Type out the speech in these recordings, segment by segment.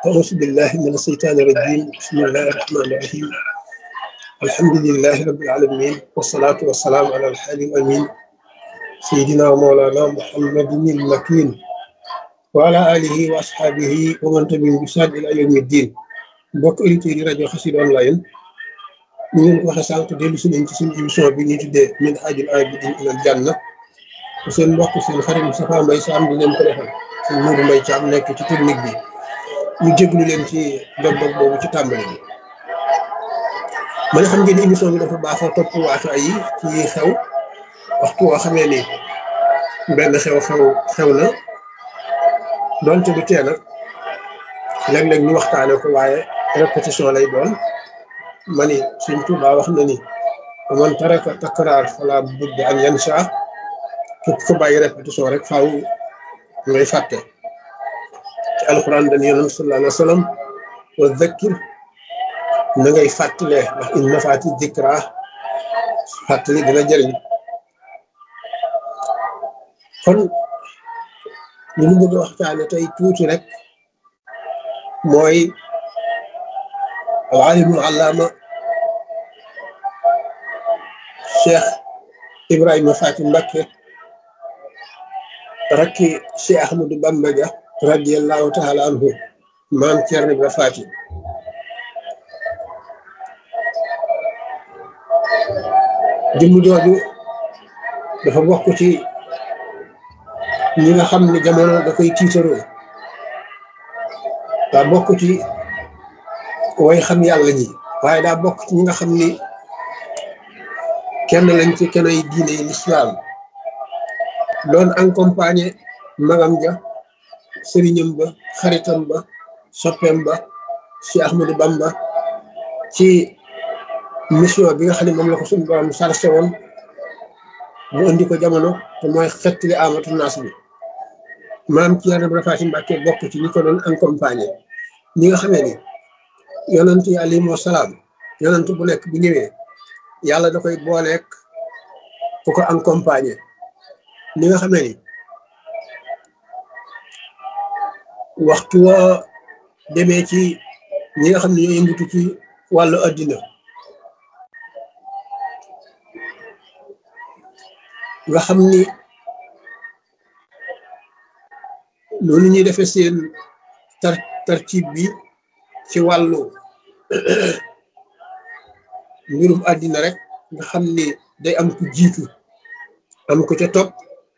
أعوذ بالله من الشيطان الرجيم بسم الله الرحمن الرحيم الحمد لله رب العالمين والصلاة والسلام على الحالي الأمين سيدنا ومولانا محمد المكين وعلى آله وأصحابه ومن تبعهم بإحسان إلى يوم الدين mbokk auditeurs yi rajo Xassida online ñu leen waxe sànq dellu si nañ ci suñu émission bi ñuy tuddee min haajil aabidiin ilal janna seen mbokk seen xarit Moustapha Mbaye Sam di leen ko defal seen Mourou Mbaye Thiam nekk ci technique bi ñu jéglu leen ci dog-dog boobu ci tàmbali bi ma ne xam ngeen ni émission bi dafa baaxoo topp waatu ay yi ci xew waxtu woo xamee ni benn xew-xew xew na doonte du tee nag léeg-léeg ñu waxtaane ko waaye répétition lay doon ma ni Sëñ Tuubaa wax na ni man taraka takraar fala budda an yansa képp ko bàyyi répétition rek faaw ngay fàtte ci alquran dañu yonent sallallahu alayhi wa sallam wa dhakkir na ngay fàttalee ndax in nafaati dikra fàttali dina jëriñ kon li ñu bëgg a waxtaane tey tuuti rek mooy alimul allaama cheikh ibrahima faati mbakke rakki cheikh ahmadou bamba ja radiallahu taala anhu maam Ceerno Ibra faati jëmm jooju dafa bokk ci ñi nga xam ne jamono da koy tiitaroo daa bokk ci way xam yàlla ñi waaye daa bokk ci ñi nga xam ni kenn lañ ci kenn ay diine yi lislaam doon accompagné magam ja sëriñam ba xaritam ba soppeem ba ci Ahmadou Bamba ci mission bi nga xam ne moom la ko suñu borom sarse woon mu indi ko jamono te mooy xettali amatu naas bi maam Ceerno Ibra Faati Mbàkke bokk ci ñi ko doon accompagné ñi nga xamee ni yonent yi alayhimu salaam yonent bu nekk bu ñëwee yàlla da koy booleek ku ko accompagné ñi nga xamee ni waxtu woo demee ci ñi nga xam ne ñoo yëngatu ci wàllu addina nga xam ni loolu ñuy defee seen tar tartib bi ci wàllu mbirum àddina rek nga xam ni day am ku jiitu am ku ca topp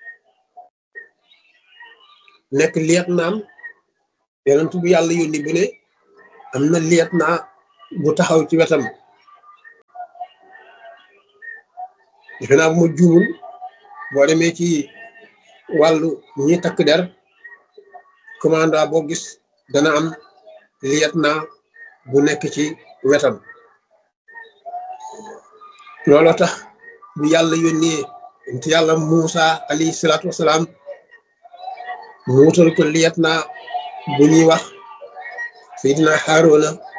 nekk liet naam yonent bu yàlla yónni bu ne am na liet naa bu taxaw ci wetam defe naa bu ma juumul boo demee ci wàllu ñi takk der commanda boo gis dana am liet naa bu nekk ci wetam looloo tax bu yàlla yónnee te yàlla Muusa alayhi salaatu wasalaam mu wutal ko liet naa bu ñuy wax Seydina Haaruna